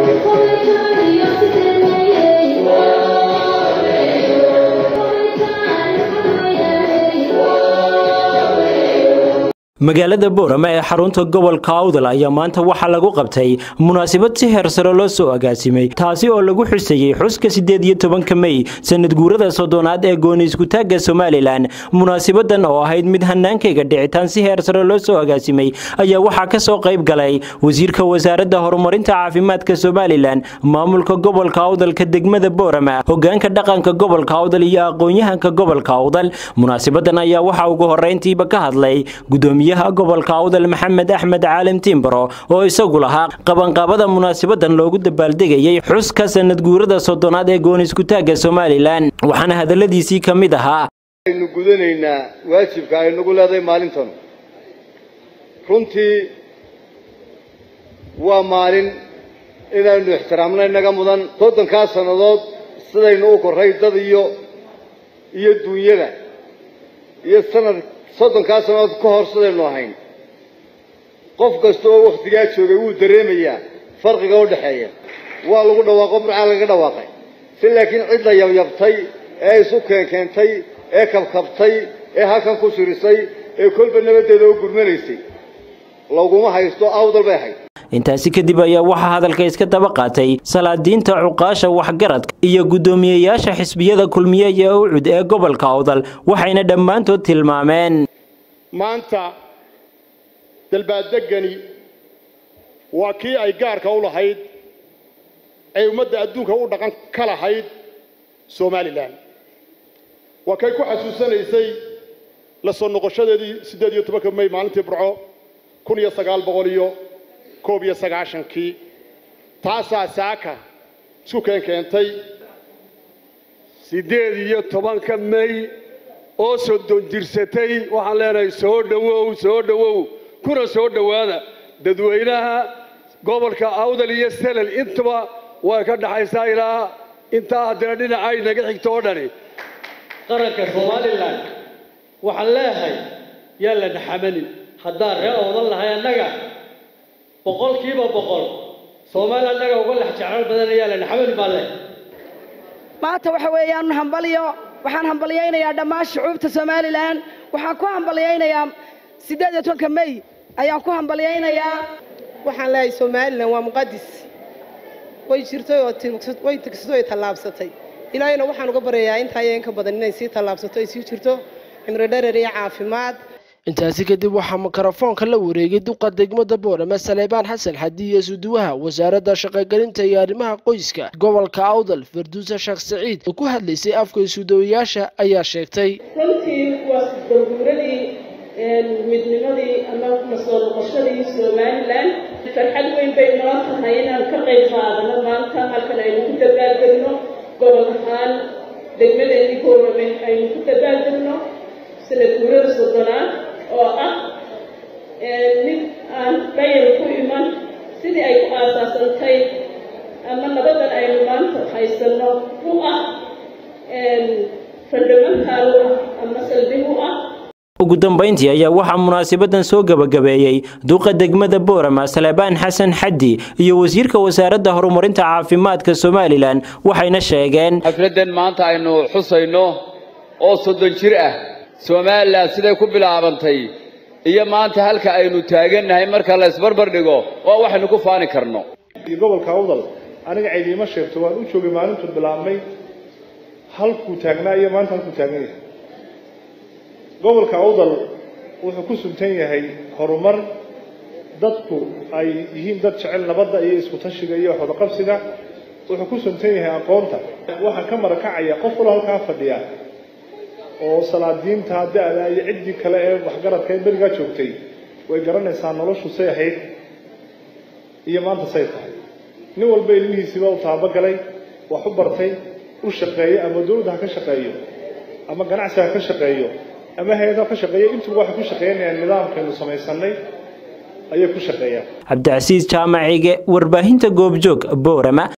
magaalada boorama ee xarunta gobolka awdal ayaa maanta waxaa lagu qabtay munaasabad si heersare loo soo agaasimay taasi oo lagu xusayey xuska siddeed iyo tobanka mey sanad guurada soddonaad ee gooni iskutaagga somalilan munaasabadan oo ahayd mid hanaankayga dhicitaan si heersare loo soo agaasimay ayaa waxaa ka soo qayb galay wasiirka wasaaradda horumarinta caafimaadka somalilan maamulka gobolka awdalka degmada boorama hogaanka dhaqanka gobolka awdal iyo aqoon-yahanka gobolka awdal munaasabadan ayaa waxaa ugu horeyntiiba ka hadlay gudoomiye gobolka awdal maxamed axmed caalim timbaro oo isagu lahaa qabanqaabada munaasabadan loogu dabaaldegayay xuska sanad guurada soddonaad ee gooni iskutaagga somalilan waxaana hadaladiisii ka mid ahaa aynu gudanaynaa waajibka ay nagu leedahay maalintan runtii waa maalin inaynu ixtiraamna inaga mudan soddonkaa sannadood sidaynu u korray dad iyo iyo duunyada iyo sanad soddonkaa sannadood ka hor sidaynu ahayn qof kasta oo wakhtigaa joogay wuu dareemayaa farqiga u dhexeeya waa lagu dhawaaqo burcaa lagaga dhawaaqay si laakiin cidda yabyabtay ee isu keenkeentay ee kabkabtay ee halkan ku shirisay ee kolba nabaddeeda u gurmanaysay laguma haysto awdal bay ahayd intaasi kadib ayaa waxaa hadalka iska daba qaatay salaadiinta cuqaasha waxgaradka iyo guddoomiyeyaasha xisbiyada kulmiye iyo ucud ee gobolka awdal waxayna dhammaantood tilmaameen maanta dalbaadegani waa kii ay gaarka u lahayd ay ummadda adduunka u dhaqan ka lahayd somalilan waa kay ku xasuusanaysay la soo noqoshadeedii siddeed iyo tobanka may maalintii burco kun iyo sagaal boqol iyo koob iyo sagaashankii taasaa saaka isku keenkeentay siddeed iyo tobanka may oo soddon jirsatay waxaan leenahay soo dhowow soo dhowow kuna soo dhowaada dadweynaha gobolka awdal iyo selel intuba way ka dhaxaysaa ilaa intaa haddana dhinacay naga xigto oo dhani qaranka somalilan waxaan leeyahay yaa la dhaxamanin haddaan ree oodan lahay annaga boqolkiiba boqol soomaaliya annaga uga lex jeclaan badan ayaa la dhaxamani baa leh maanta waxa weeyaan hambalyo waxaan hambalyaynayaa dhammaan shucuubta somalilan waxaan ku hambalyaynayaa siddeed iyo tobanka may ayaan ku hambalyaynayaa waxaan leeyahay somalilan waa muqadis way jirtay oo way tigsatay way tallaabsatay ilaahayna waxaan uga baryayaa intaa iyo inka badan inay sii tallaabsato ay sii jirto cimri dherer iyo caafimaad intaasi kadib waxaa mikrofoonka la wareegay duqa degmada boorame saleebaan xasan xadi iyo suduwaha wasaaradda shaqogelinta iyo arrimaha qoyska gobolka awdal farduusa sheekh saciid oo ku hadlaysay afka isudawayaasha ayaa sheegtay runtii waa daguuradii midnimadii ama masoo noqoshadii somalilan farxad weyn bay noo tahay inaan ka qayb qaadano maanta halkan aynu ku dabaalgelno gobol ahaan degmadeedii boorame aynu ku dabaalgelno sanad guurada soddonaad oo ah mid aan bayar ku iman sidii ay ku aasaasantay ama nabadan aynu maanta haysanno u ah fundamental u ah ama salbi u ah ugu dambayntii ayaa waxaa munaasabadan soo gebagabeeyey duqa degmada boorama saleebaan xasan xaddi iyo wasiirka wasaaradda horumarinta caafimaadka somalilan waxayna sheegeen xafladdan maanta aynu xusayno oo soddon jir ah somalilan siday ku bilaabantay iyo maanta halka aynu taagannahay marka la isbarbar dhigo waa waxaynu ku faani karno gobolka awdal aniga ciidiima sheegto waan u joogay maalintu bilaabmay halkuu taagnaa iyo maanta halkuu taagan yahay gobolka awdal wuxuu ku suntan yahay horumar dadku ay yihiin dad jecel nabadda iyo isku tashiga iyo waxwadaqabsiga wuxuu ku suntan yahay aqoonta waxaan ka marakacaya qof walo halkaa fadhiya oo salaadiinta da-da iyo ciddii kale ee waxgaradka ee berigaa joogtay way garanaysaa noloshu say ahayd iyo maanta say tahay nin walba ilmihiisiiba u taabagalay wax u bartay u shaqeeyo ama dowladda ha ka shaqeeyo ama ganacsi ha ka shaqeeyo ama hay-ada ka shaqeeyo intuba waxay ku shaqeynayaan nidaamkaynu samaysanay ayay ku shaqeeyaan cabdicasiis jaamacige warbaahinta goobjoog boorama